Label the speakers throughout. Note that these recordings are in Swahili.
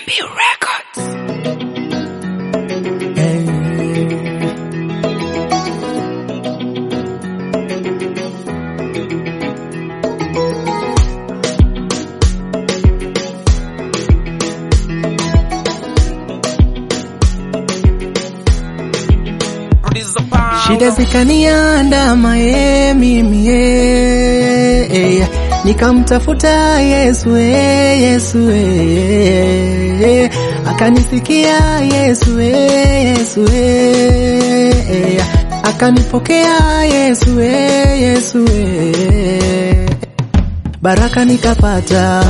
Speaker 1: MB Records.
Speaker 2: Shida zikaniandama ye mimi ye nikamtafuta Yesu ye Yesu ye akanisikia Yesu ye Yesu ye akanipokea Yesu ye Yesu ye baraka nikapata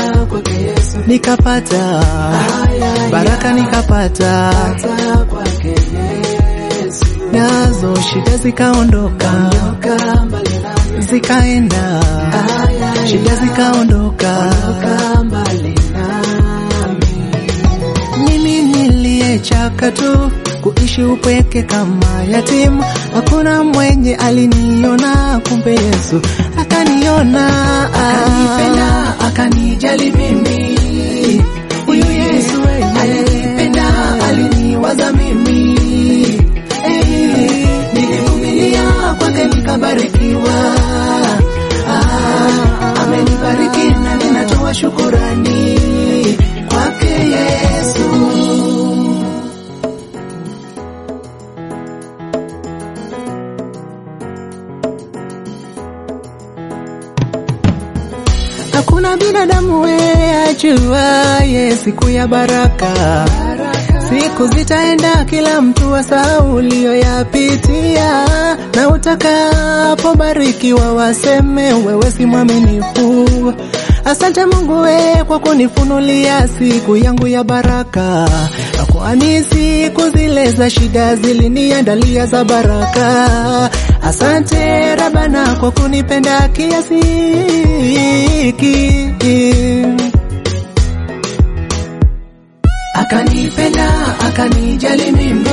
Speaker 2: nikapata baraka nikapata nazo shida zikaondoka zikaenda shida zikaondoka mimi niliyechaka tu kuishi upweke kama yatima hakuna mwenye aliniona kumbe Yesu akaniona akanipenda akanijali mimi huyu Yesu alinipenda aliniwaza mimi Eh, nilivumilia kwake nikabarikiwa. Ah, amenibariki na ninatoa shukurani kwake Yesu. Hakuna binadamu we ajuaye siku ya baraka. Siku zitaenda, kila mtu asahau uliyoyapitia, na utakapobarikiwa waseme wewe si mwaminifu. Asante Mungu we kwa kunifunulia siku yangu ya baraka, kwani siku zile za shida ziliniandalia za baraka. Asante Rabana kwa kunipenda kiasi hiki akanipenda akanijali mimi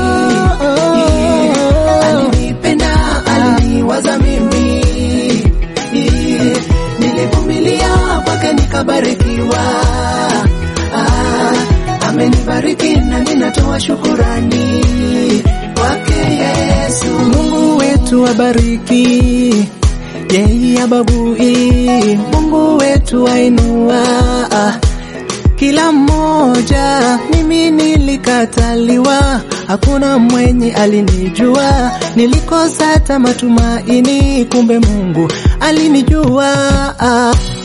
Speaker 2: alinipenda aliniwaza mimi nilivumilia kwake nikabarikiwa Ah, amenibariki na ninatoa shukurani kwake Yesu Mungu wetu abariki yeye ababui Mungu wetu ainua kila mmoja. Mimi nilikataliwa, hakuna mwenye alinijua, nilikosa hata matumaini, kumbe Mungu alinijua.